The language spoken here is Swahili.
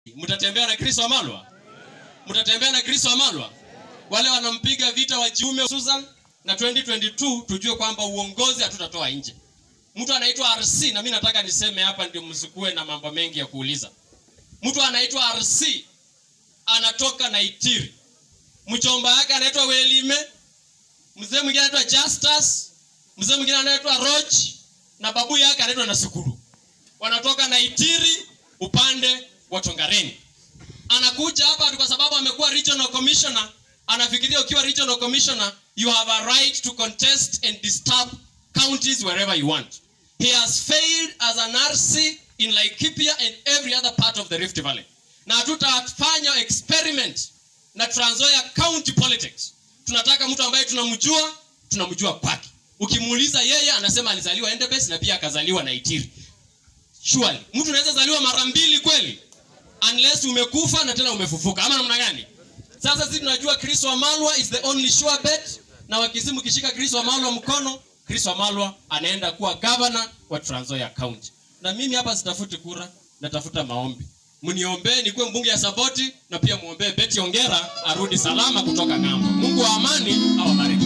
mtatembea na Chris Wamalwa? Mtatembea na Chris Wamalwa? Wale wanampiga vita wajiume Susan na 2022 tujue kwamba uongozi hatutatoa nje. Mtu anaitwa RC na mimi nataka niseme hapa ndio msikue na mambo mengi ya kuuliza. Mtu anaitwa RC anatoka Naitiri. Mchomba yake anaitwa Welime. Mzee mwingine anaitwa Justus. Mzee mwingine anaitwa Roch na babu yake anaitwa Nasukuru. Wanatoka Naitiri upande wa Tongareni. Anakuja hapa kwa sababu amekuwa regional commissioner, anafikiria ukiwa regional commissioner you have a right to contest and disturb counties wherever you want. He has failed as an RC in Laikipia and every other part of the Rift Valley. Na hatutafanya experiment na Trans Nzoia county politics. Tunataka mtu ambaye tunamjua, tunamjua kwake. Ukimuuliza yeye anasema alizaliwa Endebess na pia akazaliwa Naitiri. Surely, mtu anaweza zaliwa mara mbili kweli? Unless umekufa na tena umefufuka. Ama namna gani? Sasa sisi tunajua Chris Wamalwa is the only sure bet na wakisimu kishika Chris Wamalwa mkono, Chris Wamalwa anaenda kuwa governor wa Trans Nzoia County. Na mimi hapa sitafuti kura, natafuta maombi. Mniombee nikuwe mbunge ya Saboti na pia muombee Betty Ongera arudi salama kutoka ng'ambo. Mungu wa amani awabariki.